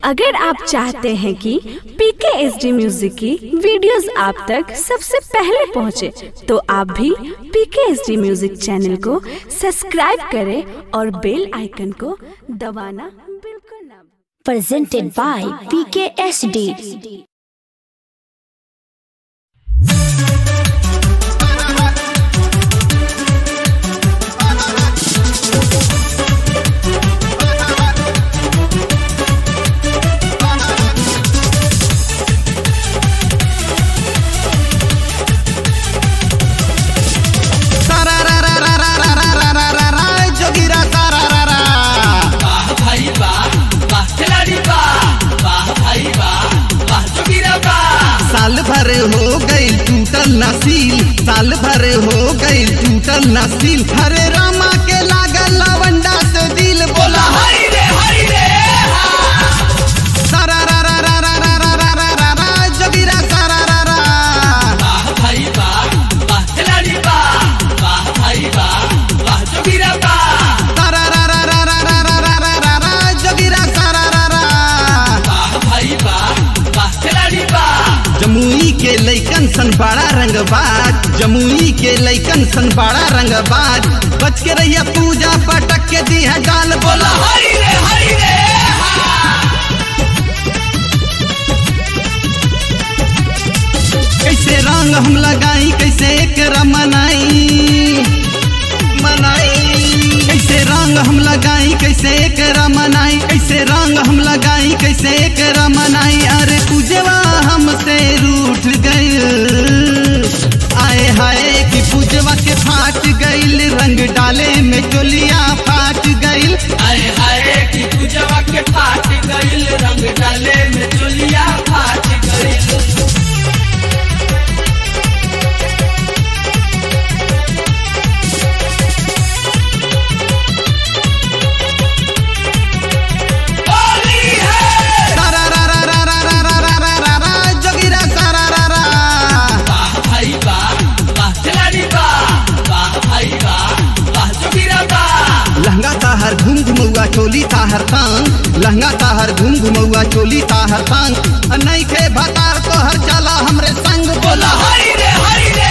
अगर आप चाहते हैं कि पीके एस डी म्यूजिक की वीडियोस आप तक सबसे पहले पहुंचे, तो आप भी PK S D music channel को सब्सक्राइब करें और बेल आइकन को दबाना बिल्कुल ना भूलें। presented by PKSD. सारा रा रा रा रा रा रा रा रा रा रा जोगिरा सारा रा रा वाह भाई वाह वाह खिलाड़ी वाह वाह भाई वाह वाह जोगिरा वाह साल भर हो गई टूटल नसील साल भर हो गई टूटल नसील हरे रामा के लागल लवंडा से दिल बोला हाय रे हाय रे सारा रा रा रा रा रा रा रा रा रा रा जोगिरा सारा रा रा वाह भाई वाह वाह खिलाड़ी वाह वाह भाई वाह वाह जोगिरा वाह सारा रा रा रा रा रा रा रा रा रा रा जोगिरा सारा रा रा वाह भाई वाह वाह खिलाड़ी वाह जमुई के लैकन सन बड़ा रंगबाज जमुई के लैकन सन बड़ा रंगबाज बच के रहिया पूजा पटक के दी है डाल बोला हाय रे हाय रे कैसे रंग हम लगाई कैसे एक मनाई मनाई कैसे रंग हम लगाई कैसे एक मनाई कैसे रंग हम लगाई कैसे एक मनाई अरे पूजवा हमसे रूठ गई आए हाय कि पूजवा के फाट गईल रंग डाले में चोलिया फाट गईल हाय हाय की पूजवा के फाट गइल रंग डाले में चोलिया फाट गइल होली है सारा रा रा रा रा रा रा रा रा रा रा जोगिरा सारा रा रा वाह भाई वाह वाह खिलाड़ी वाह वाह भाई वाह वाह जोगिरा वाह लहंगा ताहर घूम घुमौआ चोली ताहर तांग लहंगा ताहर घूम घुमौआ चोली ताहर तांग नहीं खे भतार तोहर चला हमरे संग बोला हाय रे हाय रे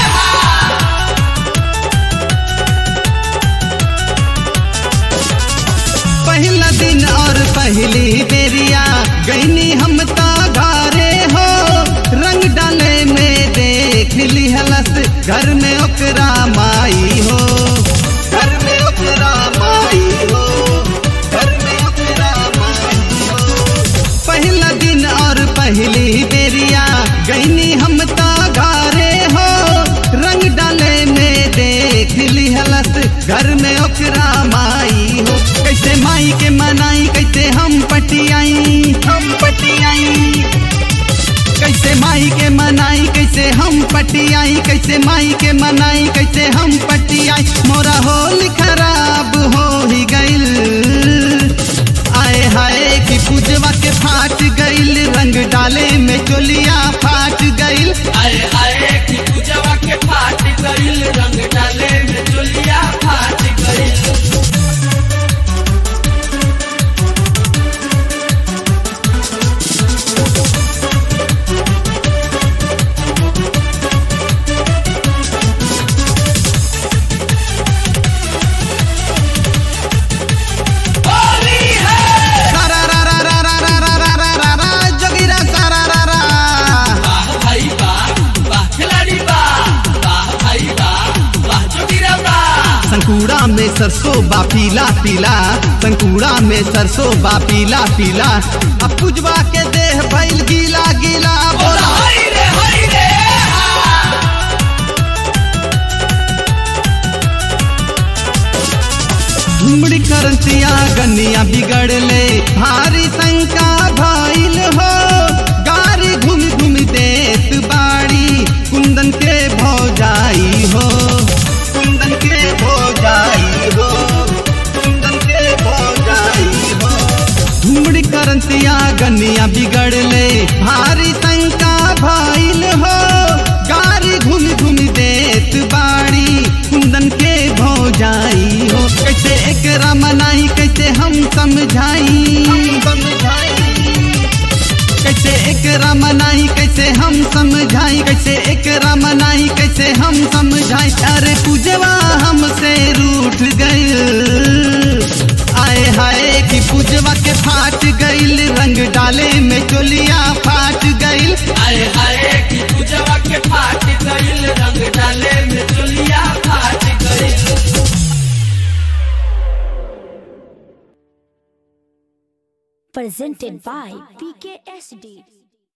पहला दिन और पहली बेरिया गईनी हम ता घरे हो रंग डाले में देख ली हलस घर में ओकरा माई हो घर में ओकरा माई हो घर में ओकरा माई हो पहला दिन और पहली बेरिया गईनी हम ता घरे हो रंग डाले में देख ली हलस घर में ओकरा माई हो कैसे माई के मनाई कैसे हम पटियाई हम पटियाई कैसे माई के मनाई कैसे हम पटियाई कैसे माई के मनाई कैसे हम पटियाई मोरा होल खराब हो ही गइल आए हाय कि पूजवा के फाट गइल रंग डाले में चोलिया फाट गइल हाय हाय की पूजवा के फाट गइल रंग डाले में चोलिया फाट गइल होली है सारा रा रा रा रा रा रा रा रा रा रा जोगिरा सारा रा रा वाह भाई वाह वाह खिलाड़ी वाह वाह भाई वाह वाह जोगिरा वाह संकुड़ा में सरसों बा पीला पीला संकुड़ा में सरसों बा पीला पीला अब पुजवा के देह भइल गीला गीला बोला हाय रे हाय रे घुमड़ी करतिया गनिया बिगड़ले भारी शंका भइल हो गारी घूम घूम देत बाड़ी कुंदन के भौजाई हो कुंदन के भौजाई हो कुंदन के भौजाई हो घुमड़ी करतिया गनिया बिगड़ले भारी शंका भइल हो गारी घूम घूम देत बाड़ी कुंदन के भौजाई हो कैसे एकरा मनाई कैसे हम समझाई समझाई एकरा मनाई कैसे हम समझाई कैसे एकरा मनाई कैसे हम समझाई अरे पूजवा हमसे रूठ गई आए हाय कि पूजवा के फाट गईल रंग डाले में चोलिया फाट गईल आए हाय की पूजवा के फाट गइल रंग डाले में चोलिया फाट गइल Presented by PKSD.